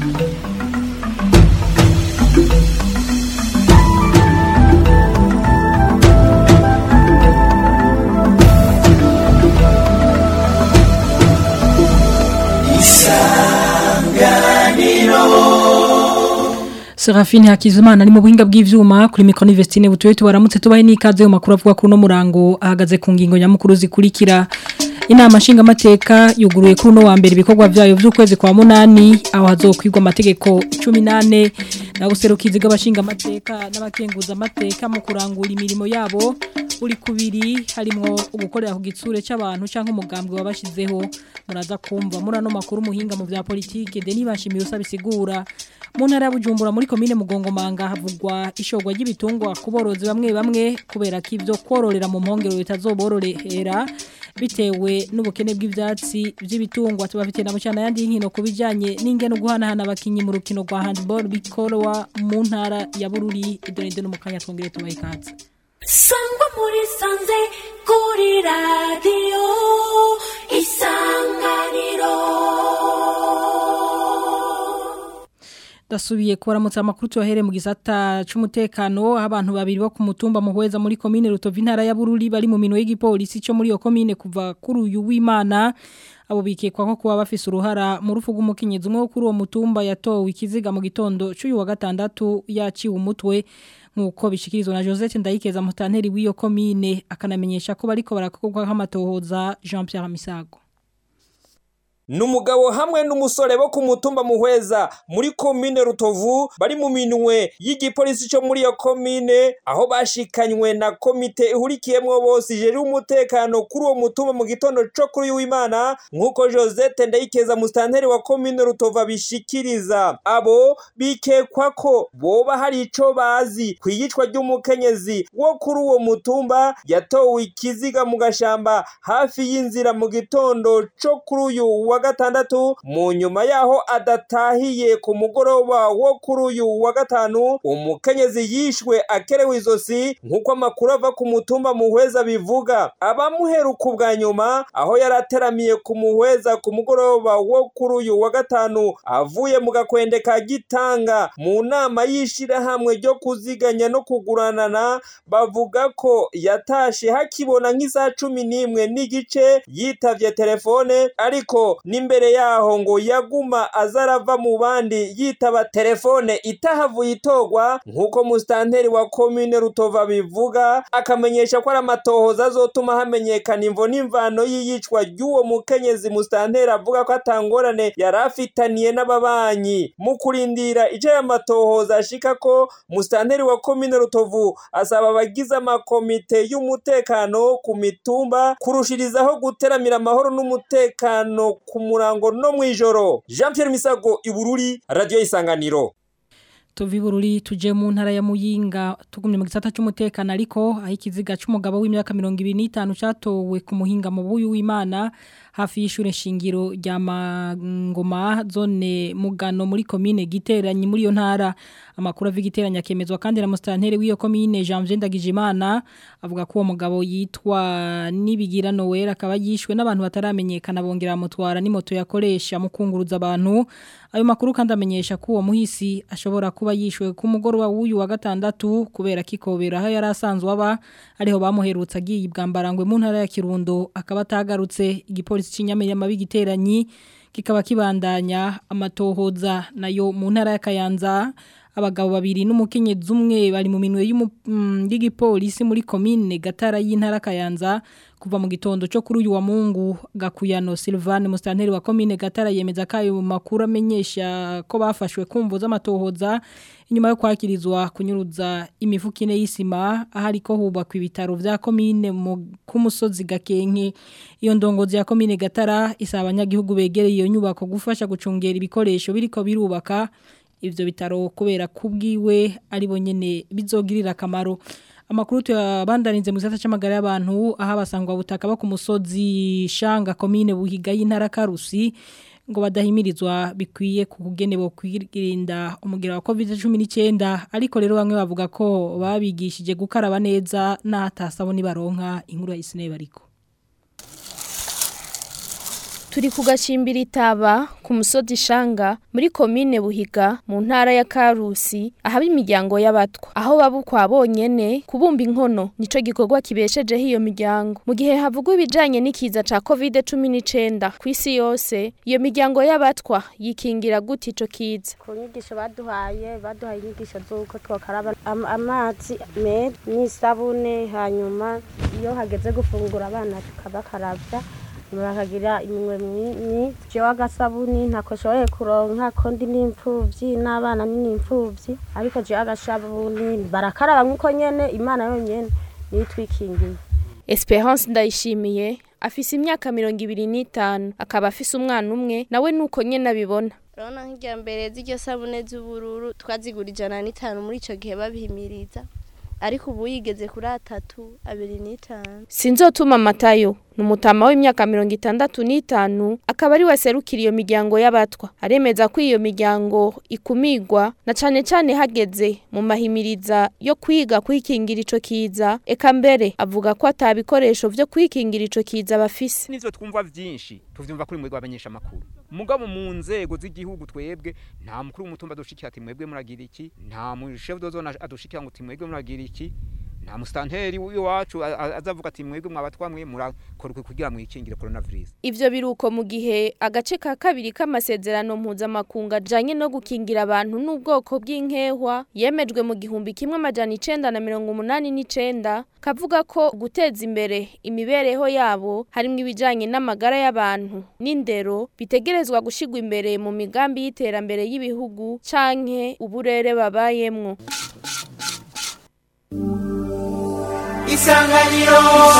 Serafine Hakizimana ari mu buhinga bw'ivyuma kuri micro Vestine butuye tubaramutse tubahe n'ikaze mu makuru avuga kuri no murango ahagaze ku ngingo nyamukuru zikurikira inama nshinga mateka yuguruye kuri no wa mbere ibikorwa byayo by'ukwezi kwa munani aho hazokwirwa amategeko 18 na guserukizi g'abashinga mateka n'abakenguza mateka mu kurangura imirimo yabo uri kubiri harimo ugukorera ku gitsure c'abantu canke umugambwe wabashizeho muraza kumva muri ano makuru muhinga mu bya politike Denis Bashimiye usabisigura mu ntara ya Bujumbura muri komine Mugongomanga havugwa ishogwa ry'ibitungwa kuborozi bamwe bamwe kubera ko ivyo kororera mu mpongero bitazobororehera bitewe n'ubukene bw'ivyatsi by'ibitungwa tubafite na mucana yandi nkino kubijanye n'ingene guhanahana abakinyi mu rukino rwa handball bikorwa mu ntara ya Bururi idonide no mukanya twongere tubaye katse sangwa muri sanze kuri radiyo isanganiro dasubiye kuramutsa amakuru tuyahere mu gisata c'umutekano abantu babiri bo ku mutumba muhweza muri commune Rutovu intara ya Bururi bari mu mino y'igipolisi cyo muri yo commune kuva kuri uyu w'Imana abo bikekwa ko kuba bafise uruhara mu rufu rw'umukenyezi umwe wo kuri uwo mutumba yatowe ikiziga mu gitondo cy'uyu wa gatandatu yaciwe umutwe nkuko bishikirizwa na Josette Ndayikeza mutanteri w'iyo commune akanamenyesha ko bariko barakorwa nk'amatohoza Jean Pierre Misago numugabo hamwe n'umusore bo ku mutumba muhweza muri komine rutovu bari mu minwe y'igipolisi cyo muri iyo komine aho bashikanywe na komite ihurikiyemwo bose ijeri umutekano kuri uwo mutumba mu gitondo co kuri w'imana nk'uko josette ndayikeza musitanteri wa komine rutovu abishikiriza abo bikekwa ko boba hari ico bazi ku iyicwa ry'umukenyezi wo kuri uwo mutumba yatowe ikiziga mu gashamba hafi y'inzira mu gitondo co kuri uyu wa gatandatu mu nyuma yaho adatahiye ku mugoroba wo kuri uyu wa gatanu umukenyezi yishwe akerewe izosi nk'uko amakuru ava ku mutumba muhweza bivuga abamuheruka ubwa nyuma aho yari ateramiye ku muhweza ku mugoroba wo kuri uyu wa gatanu avuye mu gakwende ka gitanga mu nama y'ishirahamwe ryo kuziganya no kuguranana bavuga ko yatashe hakibona nk'isaha cumi n'imwe n'igice yitavye telefone ariko n'imbere yaho ngo yaguma azarava mu bandi yitaba telefone itahavuye itogwa nk'uko musitanteri wa komine rutova bivuga akamenyesha ko ari amatohoza azotuma hamenyekana imvo n'imvano y'iyicwa ry'uwo mukenyezi musitanteri avuga ko atangorane yari afitaniye n'ababanyi mu kurindira ico aya matohoza ashika ko musitanteri wa komine rutovu asaba abagize amakomite y'umutekano ku mitumba kurushirizaho guteramira amahoro n'umutekano ku murango no mwijoro Jean Pierre Misago ibururi radio isanganiro tuvi bururi tuje mu ntara ya Muyinga tugumye mu gisata cy'umutekano ariko aho ikiziga c'umugabo w'imyaka 25 catowe ku muhinga mu buyu w'Imana hafi y'ishure shingiro rya Mangoma zone Mugano muri commune Giteranyi muri yo ntara amakuru avigiteranya akemezwa kandi na mustanteri w'iyo commune Janvier Ndagijimana avuga ko uwo mugabo yitwa Nibigira Noel akaba yishwe n'abantu bataramenyekana bongera mutwara ni moto yakoresha mu kunguruza abantu ayo makuru kandi amenyesha ko uwo muhisi ashobora kuba yishwe ku mugoroba w'uyu wa gatandatu kubera kikobera aho yari asanzwe aba ariho bamuherutse agiye ibwambarangwe mu ntara ya Kirundo akaba atagarutse igipolisi cy'inyamirama bigiteranyi kikaba kibandanya amatohoza nayo mu ntara ya Kayanza abagabo babiri n'umukenyezi umwe bari mu minwe y'igipolisi muri commune Gatara y'intara Kayanza kuva mu gitondo cyo kuri uyu wa Mungu Gakuyano Silvane mustanteri wa commune Gatara yemeza kayo makuru amenyesha ko bafashwe kumvo z'amatohoza inyuma yo kwakirizwa kunyuruza imifuka ine y'isima ahari ko hubakwa ibitaro vya commune ku musozi Gakenke iyo ndongozi ya commune Gatara isaba abanyagihugu begereye iyo nyubako gufasha gucungera ibikoresho biriko birubaka ivyo bitaro kubera kubwiwe ari bonyene bizogirira akamaro amakuru tuyabandanize mu gisata c'amagara y'abantu aho abasangwa butaka bo ku musozi Shanga commune Buhiga y'intara Karusi ngo badahimirizwa bikwiye kugene bo kwirinda umugira wa COVID-19 ariko rero bamwe bavuga ko babigishije gukaraba neza n'atasaboni baronka inkuru ya Isine bariko turi ku gacimbira itaba ku musozi shanga muri komine buhiga mu ntara ya karusi ahaba imiryango y'abatwa aho babukwa bonyene kubumba inkono nico gikorwa kibeshejeho iyo miryango mu gihe havugwa ibijanye n'ikiza ca covid cumi n'icenda ku isi yose iyo miryango y'abatwa yikingira gute ico kiza ku nyigisho baduhaye baduhaye inyigisho z'uko twakaraba am- amazi meza n'isabune hanyuma iyo hageze gufungura abana tukabakarabya bakagira iminwe myinshi jewe agasabuni ntako nshoboye kuronka ko ndi n'imfuvyi n'abana ni n'imfuvyi ariko jewe agasabuni barakaraba nk'uko nyene imana yonyene niyo itwikingiye Esperance ndayishimiye afise imyaka mirongo ibiri n'itanu akaba afise umwana umwe nawe nuko nyene abibona urabona nk'irya mbere z'iryo sabune z'ubururu twazigura ijana n'itanu muri icyo gihe babihimiriza ariko ubu yigeze kuri atatu abiri n'itanu Sinzotuma Matayo ni umutama w'imyaka mirongo itandatu n'itanu akaba ari we aserukira iyo miryango y'abatwa aremeza ko iyo miryango ikumigwa na cane cane hageze mu mahimiriza yo kwiga kwikingira ico kiza eka mbere avuga ko ata bikoresho vyo kwikingira ico kiza bafise nivyo twumva vyinshi tuvyumva kuri mwebwe abanyesha makuru mugabo mu nzego z'igihugu twebwe nta mukuru w'umutumba adushikira ati mwebwe muragira iki nta chef de zone adushikira ngo ati mwebwe muragira iki nta musitanteri w'iwacu a- a- azavuga ati mwebwe mwabatwamwe murakora uku kugira mwikingire coronavirus Ivyo biruko mu gihe agace ka kabiri k'amasezerano mpuzamakungu ajanye no gukingira abantu n'ubwoko bw'inkehwa yemejwe mu gihumbi kimwe amajana icenda na mirongo umunani n'icenda kavuga ko guteza imbere imibereho yabo harimwo ibijanye n'amagara y'abantu n'indero bitegerezwa gushigwa imbere mu migambi y'iterambere y'ibihugu canke uburere babayemwo isanganiro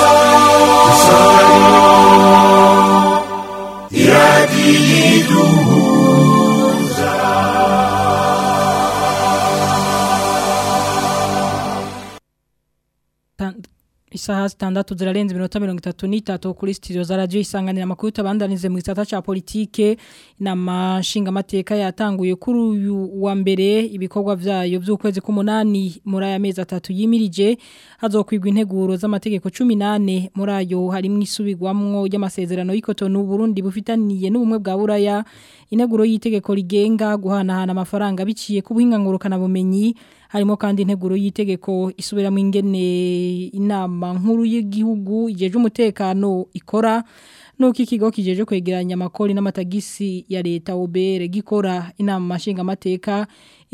Tan- Isaha zitandatu zirarenze iminota mirongo itatu n'itatu kuri studio za radio isanganira amakuru tabandanize mu gisata ca politike inama nshingamateka yatanguye kuri uyu wa mbere ibikorwa vyayo vy'ukwezi k'umunani muri aya mezi atatu yimirije hazokwigwa integuro z'amategeko 18 muri ayo harimwo isubirwamwo y'amasezerano y'ikotonu Burundi bufitaniye n'ubumwe bwa Buraya integuro y'itegeko rigenga guhanahana amafaranga biciye ku buhinga ngurukana bumenyi harimo kandi integuro y'itegeko isubiramo ingene inama nkuru y'igihugu ijeje umutekano ikora nuko ikigo kijeje kwegeranya amakori n'amatagisi ya leta obere gikora inama nshingamateka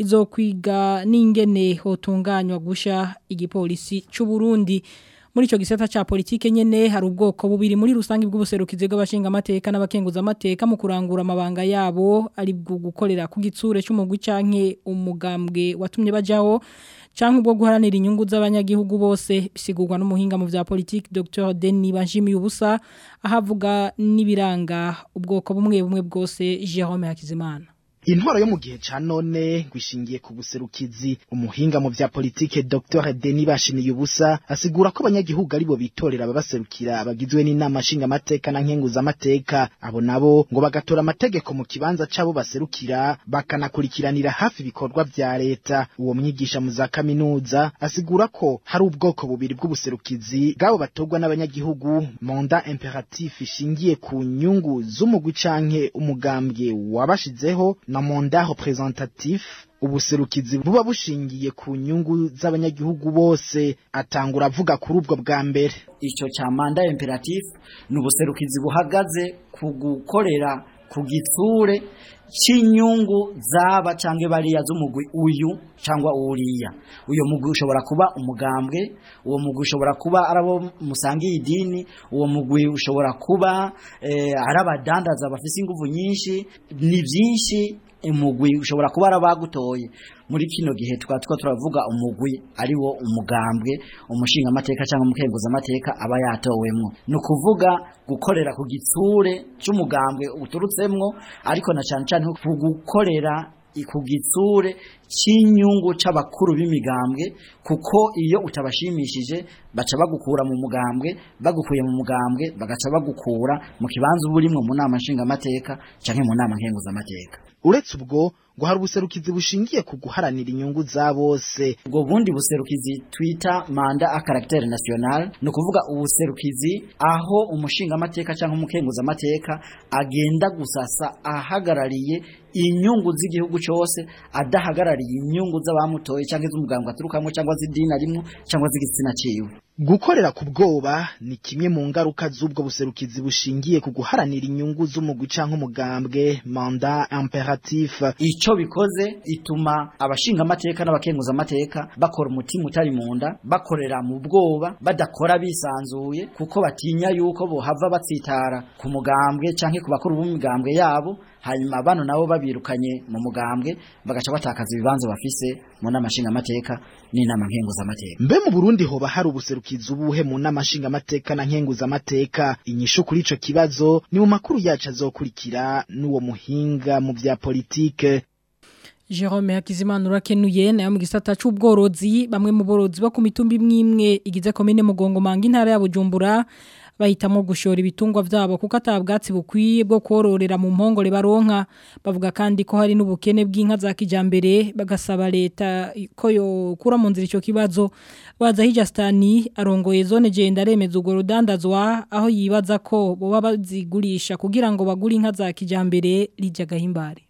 izokwiga n'ingene hotunganywa gusha igipolisi c'u Burundi muri ico gisata ca politike nyene hari ubwoko bubiri muri rusangi bw'ubuserukizi bw'abashinga amateka n'abakenguza amateka mu kurangura amabanga yabo ari bwo gukorera ku gitsure c'umugwi canke umugambwe watumye bajaho canke ubwo guharanira inyungu z'abanyagihugu bose bisigurwa n'umuhinga mu vya politike Dr Denis Banjimi ubusa ahavuga n'ibiranga ubwoko bumwe bumwe bwose Jerome Hakizimana intwaro yo mu gihe ca none ngwishingiye ku buserukizi umuhinga mu vya politike Dr Denis Bashimiye ubusa asigura ko abanyagihugu aribo bitorera ababaserukira bagizwe n'inama nshinga amateka na nkenguza amateka abo nabo ngo bagatora amategeko mu kibanza cabo baserukira bakanakurikiranira hafi ibikorwa vya leta uwo mwigisha mu za kaminuza asigura ko hari ubwoko bubiri bw'ubuserukizi bwabo batorwa n'abanyagihugu manda imperatif ishingiye ku nyungu z'umugwi canke umugambwe wabashizeho na manda representatif ubuserukizi buba bushingiye ku nyungu z'abanyagihugu bose atangura avuga kuri ubwo bwa mbere icyo cya manda imperatif ni ubuserukizi buhagaze ku gukorera ku gitsure cy'inyungu zaba cyangwa bariya z'umugwi uyu cyangwa uriya uyo mugwi ushobora kuba umugambwe uwo mugwi ushobora kuba ari abo musangiye idini uwo mugwi ushobora kuba eh, ari abadandaza bafite ingufu nyinshi ni byinshi umugwi ushobora kuba ari abagutoye muri kino gihe tukaba two turavuga umugwi ari wo umugambwe umushinga amateka cyangwa umukenguza amateka aba yatowemwo ni ukuvuga gukorera ku gitsure cy'umugambwe uturutsemwo ariko na cyane cyane ku gukorera ku gitsure cy'inyungu c'abakuru b'imigambwe kuko iyo utabashimishije baca bagukura mu mugambwe bagukuye mu mugambwe bagaca bagukura mu kibanza uba urimwo mu nama nshingamateka canke mu nama nkenguzamateka uretse ubwo ngo hari ubuserukizi bushingiye ku guharanira inyungu za bose ubwo bundi buserukizi twita manda a caractère national ni ukuvuga ubuserukizi aho umushingamateka cyangwa umukenguzamateka agenda gusasa ahagarariye inyungu z'igihugu cyose adahagarariye inyungu z'abamutoye cyangwa iz'umuganga aturukamo cyangwa z'idini arimo cyangwa z'igitsina ciwe gukorera ku bwoba ni kimwe mu ngaruka z'ubwo buserukizi bushingiye ku guharanira inyungu z'umugwi canke umugambwe manda imperatif ico bikoze ituma abashinga amateka n'abakenguza amateka bakora umutima utari mu nda bakorera mu bwoba badakora bisanzuye kuko batinya yuko bohava batsitara ku mugambwe canke ku bakuru b'imigambwe yabo hanyuma bano nabo babirukanye mu mugambwe bagaca batakaza ibibanza bafise mu nama nshingamateka n'inama nkenguzamateka mbe mu Burundi hoba hari ubuserukizi ubuhe mu nama nshingamateka na nkenguzamateka inyishu kuri ico kibazo ni mu makuru yacu azokurikira n'uwo muhinga mu vya politike Jerome Hakizimana urakenuye nayo mu gisata c'ubworozi bamwe mu borozi bo ku mitumba imwe igize komine Mugongo manga intara ya Bujumbura bahitamo gushora ibitungwa vyabo kuko atabwatsi bukwiye bwo kororera mu mpongore baronka bavuga kandi ko hari n'ubukene bw'inka za kijambere bagasaba leta ko yo kura mu nzira ico kibazo baza hijastani arongoye zone genda remeza ugo rudandazwa aho yibaza ko boba bazigurisha kugira ngo bagure inka za kijambere rijya gahimbare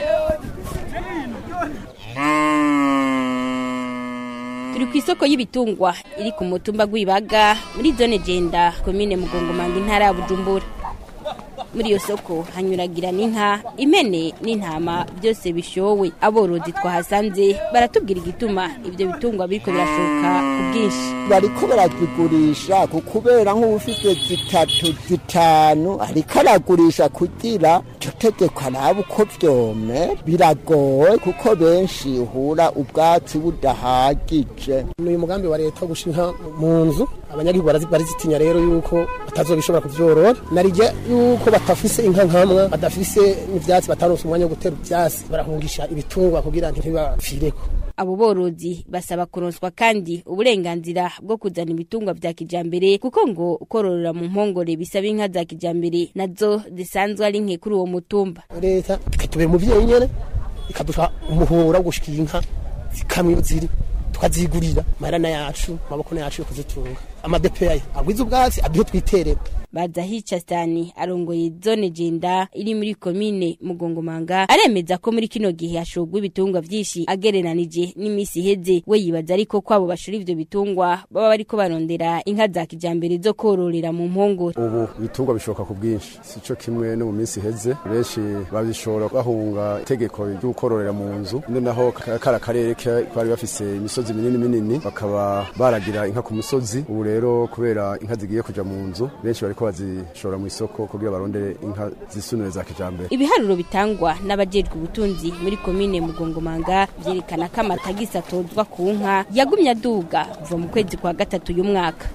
turi ku isoko y'ibitungwa iri ku mutumba gw'ibaga muri zone genda komine mugongomanga intara ya bujumbura muri iyo soko hanyuragira n'inka impene n'intama byose bishowe aborozi twahasanze baratubwira igituma ibyo bitungwa biriko birashoka ku bwinshi bariko barazigurisha kubera nk'ubufite zitatu zitanu ariko aragurisha kugira ico tegeko araba uko vyome biragoye kuko benshi uhura ubwatsi budahagije ni uyu mugambi wa leta wo gusha inka mu nzu abanyagihugu barazi- barizitinya rero yuko batazobishobora kuvyorora narijya yuko batafise inka nkamwa badafise n'ivyatsi bataronse umwanya wo gutera ivyatsi barahungisha ibitungwa kugira ntibibapfireko abo borozi basaba kuronswa kandi uburenganzira bwo kuzana ibitungwa vya kijambere kuko ngo kororera mu mpongore bisaba inka za kijambere nazo zisanzwe ari nke kuri uwo mutumba leta ikatubera umuvyeyi nyene ikaduha umuhora wo gushikira inka zikamwe iyo ziri tukazigurira marana yacu amaboko yacu yo kuzitunga amadepeya agwiza ubwatsi aduhe twiterera baza hica stani arongoye zone jenda iri muri komine mugongomanga aremeza ko muri kino gihe hashogwa ibitungwa vyinshi agereranije n'imisi iheze we yibaza ariko ko abo bashora ivyo bitungwa baba bariko barondera inka za kijambere zo kororera mu mpongore ubu ibitungwa bishoka ku bwinshi sico kimwe no mu minsi iheze benshi babishora bahunga itegeko ryo kororera mu nzu noneho ka- kara karere ke- bari bafise imisozi minini minini bakaba baragira inka ku musozi ubu rero kubera inka zigiye kuja mu nzu benshi bariko bazishora mu isoko kugira barondere inka zisunure za kijambere ibiharuro bitangwa n'abajejwe ubutunzi muri komine mugongomanga vyerekana ko amatagisi atozwa ku nka yagumye aduga kuva mu kwezi kwa gatatu y'umwaka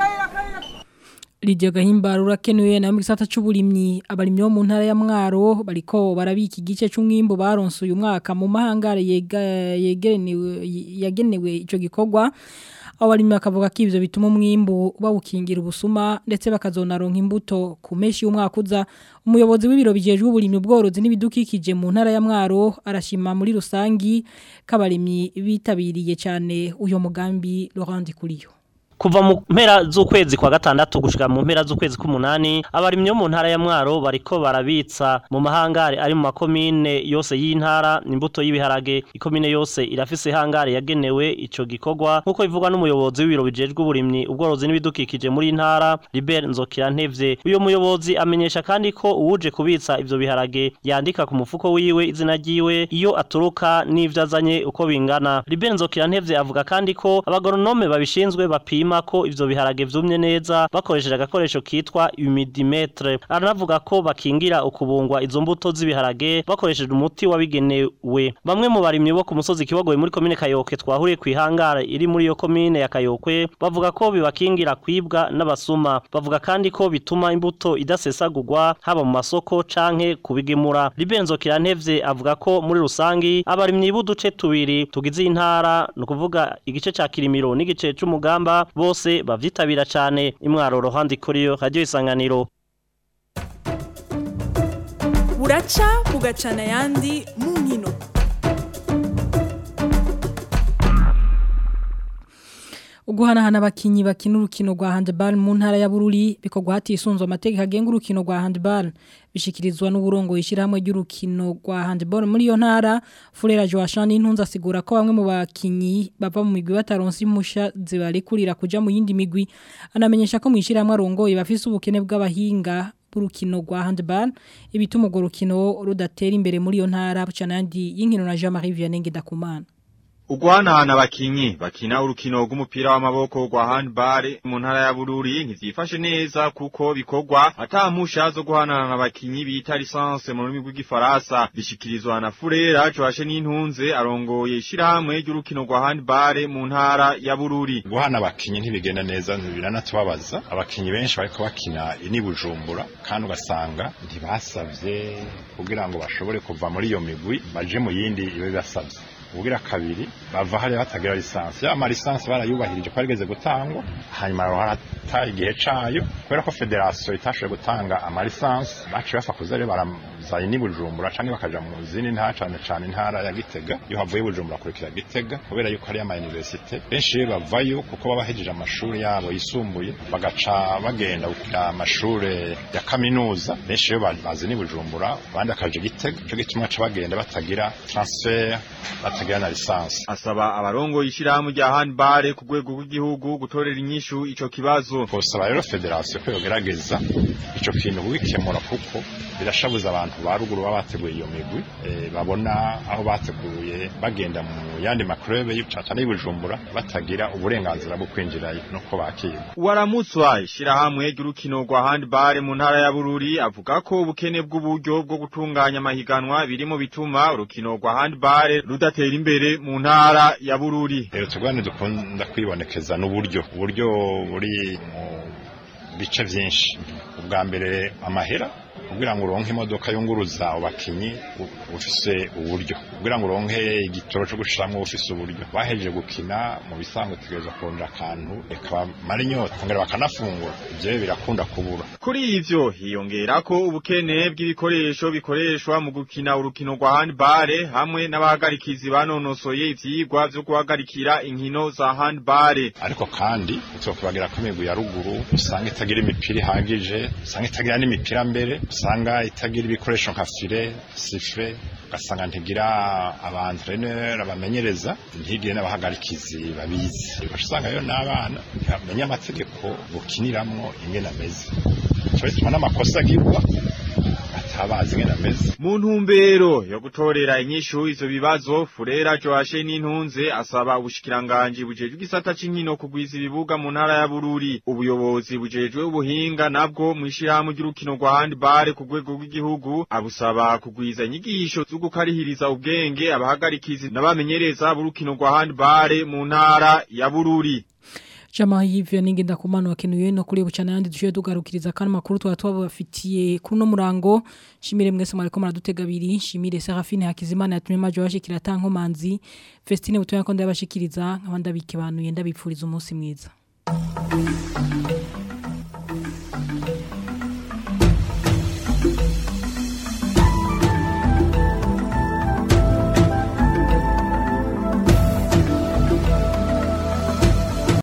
Lidia Gahimbara urakenuye na mu gisata c'uburimyi abarimyi bo mu ntara ya Mwaro bariko barabika igice c'umwimbo baronse uyu mwaka mu mahangare yega- yegenewe yagenewe ico gikorwa abarimyi bakavuga ko ivyo bituma umwimbo bawukingira ubusuma ndetse bakazonaronka imbuto ku meshi y'umwaka uza umuyobozi w'ibiro bijejwe uburimyi ubworozi n'ibidukikije mu ntara ya Mwaro arashima muri rusangi k'abarimyi bitabiriye cyane uyo mugambi Laurent Kuriyo kuva mu mpera z'ukwezi kwa gatandatu gushika mu mpera z'ukwezi k'umunani abarimyi bo mu ntara ya Mwaro bariko barabitsa mu mahangare ari mu makomine yose y'intara imbuto y'ibiharage ikomine yose irafise hangare yagenewe ico gikorwa nkuko bivugwa n'umuyobozi w'ibiro bijejwe uburimyi ubworozi n'ibidukikije muri intara Libert Nzokirantevye uyo muyobozi amenyesha kandi ko uwuje kubitsa ivyo biharage yandika ku mufuko wiwe izina ryiwe iyo aturuka n'ivyo azanye uko bingana Libert Nzokirantevye avuga kandi ko abagoronome babishinzwe bapima ko ivyo biharage vyumye neza bakoresheje agakoresho kitwa humidimetre aranavuga ko bakingira ukubungwa izo mbuto z'ibiharage bakoresheje umuti wabigenewe bamwe mu barimyi bo ku musozi kibogoye muri komine Kayoke twahuriye ku ihangara iri muri iyo komine ya Kayokwe bavuga ko bibakingira kwibwa n'abasuma bavuga kandi ko bituma imbuto idasesagurwa haba mu masoko canke kubigemura Libenzo Kirantevye avuga ko muri rusangi abarimyi b'uduce tubiri tugize intara no kuvuga igice ca Kirimiro n'igice c'umugamba bose bavyitabira cane imwaro rohandi kuri yo radio isanganiro buraca bugacana ayandi mu nkino uguhanahana abakinyi bakina urukino rwa handball mu ntara ya Bururi bikorwa hatisunzwe amategeko agenga urukino rwa handball bishikirizwa n'uburongo yishirahamwe ry'urukino rwa handball muri iyo ntara Furera Joachane intunza asigura ko bamwe mu bakinyi bava mu migwi bataronse impusha zibarikurira kuja mu yindi migwi anamenyesha ko mwishirahamwe arongoye bafise ubukene bw'abahinga burukino rwa handball ibituma urwo rukino rudatera imbere muri iyo ntara bucanandi y'inkino na Jean-Marie Vianney Ndakumana Ugwanahana abakinyi bakina urukino rw'umupira w'amaboko rwa handball mu ntara ya Bururi ntivyifashe neza kuko bikorwa atampusha zo guhanana abakinyi bita licence mu rurimi rw'igifaransa bishikirizwa na Furera Joashe n'intunze arongoye ishirahamwe ry'urukino rwa handball mu ntara ya Bururi guhana abakinyi ntibigenda neza ntibiranatubabaza abakinyi benshi bariko bakina ini bujumbura kandi ugasanga ntibasavye kugira ngo bashobore kuva muri iyo migwi baje mu yindi ibe basavye ubugira kabiri bava hariya batagira lisansi ya lisansi barayubahirije ko yarigeze gutangwa hanyuma harata igihe cayo kubera ko federasiyo itashoboye gutanga amalisansi baciye bafa kuza rero barazaye ni bujumbura canke bakaja mu zindi ntara cane cane intara ya gitega iyo havuye bujumbura kurikira gitega kubera yuko hariyo ama universite benshi bavayo kuko baba bahejeje amashuri yabo yisumbuye bagaca bagenda kugira amashure ya kaminuza benshi yo bazi ni bujumbura abandi bakaja gitega ico gituma baca bagenda batagira transfer batagira na lisansi asaba abarongo ishirahamwe rya handball ku rwego rw'igihugu gutorera inyishu ico kibazo kosaba rero federasiyo ko yogerageza ico kintu kubikemura kuko birashabuza abantu ba ruguru baba bateguye iyo migwi e, babona aho bateguye bagenda mu yandi makurebe y'icatana y'ubujumbura batagira uburenganzira bwo kwinjirayo nuko bakirwa waramutswa ishirahamwe ry'urukino rwa handball mu ntara ya Bururi avuga ko ubukene bw'uburyo bwo gutunganya amahiganwa birimo bituma urukino rwa handball rudatera imbere mu ntara ya Bururi rero tugwane dukunda kwibonekeza n'uburyo uburyo buri mu bice vyinshi ubwa mbere amahera kugira ngo uronke imodoka yunguruza abakinyi ufise uburyo kugira ngo uronke igitoro cyo gushiramwo ufise uburyo bahejeje gukina mu bisanzwe tegereza kurondera akantu ekabamara inyota kongera bakanafungura ivyo birakunda kubura kuri ivyo hiyongera ko ubukene bw'ibikoresho bikoreshwa mu gukina urukino rwa handball hamwe n'abahagarikizi banonosoye ivyigwa vyo guhagarikira inkino za handball ariko kandi uzokubagira ko imigwi ya ruguru usanga itagira imipira ihagije usanga itagira n'imipira mbere usanga itagira ibikoresho nka file sifre ugasanga ntigira abantreneur abamenyereza ntigire n'abahagarikizi babizi usanga rero n'abana ntibamenya amategeko gukiniramwo ingene ameze cyo bituma n'amakosa agirwa atabazi ingene ameze mu ntumbero yo gutorera inyishu ivyo bibazo Furera Joashe n'intunze asaba ubushikiranganje bujejwe igisata c'inkino kugwiza ibibuga mu ntara ya Bururi ubuyobozi bujejwe ubuhinga nabwo mwishirahamwe ry'urukino rwa handball ku rwego rw'igihugu abusaba kugwiza inyigisho zo gukarihiriza ubwenge abahagarikizi n'abamenyereza b'urukino rwa handball mu ntara ya Bururi Jama hivyo ningi ndakumana wakenuye no kuri bucana yandi dushoye tugarukiriza kandi makuru twa twabafitiye kuri no murango shimire mwese mwariko muradutega biri shimire Serafine Hakizimana yatumye majo bashikira tanko manzi Festine butoya ko ndabashikiriza nkabanda bike banuye ndabipfuriza umunsi mwiza